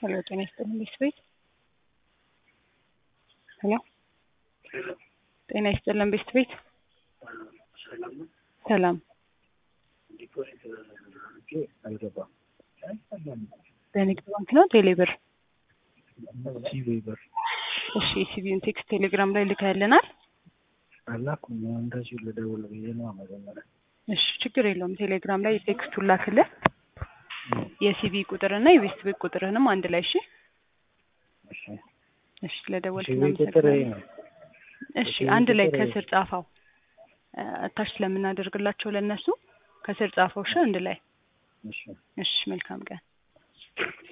ሄሎ ጤና ይስጥልኝ ቤት ቤት ሄሎ ጤና ይስጥልን ቤት ቤት ሰላም አልገባም። በንግድ ባንክ ነው ቴሌብር ሲቪ ብር እሺ የሲቪውን ቴክስት ቴሌግራም ላይ ልከህልናል አላኩም። እንደዚሁ ልደውል ብዬ ነው መጀመሪያ። እሺ ችግር የለውም ቴሌግራም ላይ ቴክስቱን ላክልህ የሲቪ ቁጥርና የቤት ቤት ቁጥርህንም አንድ ላይ እሺ እሺ እሺ ለደወልክ ሲቪ ቁጥር ይሄ ነው። እሺ የሲቪ አንድ ላይ ቁጥር ይሄ። ከስር ጻፈው እታች ስለምናደርግላቸው ለእነሱ ከስር ጻፈው እሺ አንድ ላይ እሺ እሺ መልካም ቀን